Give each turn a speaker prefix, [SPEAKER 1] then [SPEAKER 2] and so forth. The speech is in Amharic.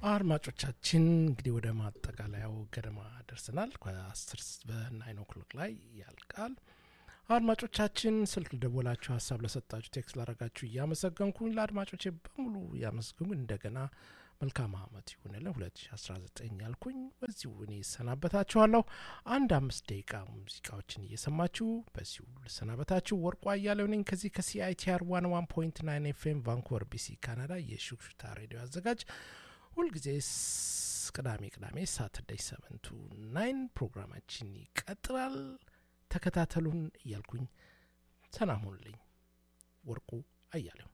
[SPEAKER 1] አድማጮቻችን እንግዲህ ወደ ማጠቃለያው ገደማ ደርሰናል። ከአስር በናይን ኦክሎክ ላይ ያልቃል። አድማጮቻችን ስልክ ደወላችሁ፣ ሀሳብ ለሰጣችሁ፣ ቴክስት ላረጋችሁ እያመሰገንኩኝ ለአድማጮቼ በሙሉ እያመሰገንኩ እንደገና መልካም አመት ይሁንልን 2019 ያልኩኝ በዚሁ እኔ ይሰናበታችኋለሁ። አንድ አምስት ደቂቃ ሙዚቃዎችን እየሰማችሁ በዚሁ ልሰናበታችሁ። ወርቁ አያሌው ነኝ ከዚህ ከሲአይቲአር ዋን ዋን ፖይንት ናይን ኤፍኤም ቫንኮቨር ቢሲ ካናዳ የሹክሹክታ ሬዲዮ አዘጋጅ ሁልጊዜ ቅዳሜ ቅዳሜ ሳተርዳይ ሰቨንቱ ናይን ፕሮግራማችን ይቀጥላል። ተከታተሉን እያልኩኝ ሰላም ሁኑልኝ። ወርቁ አያሌው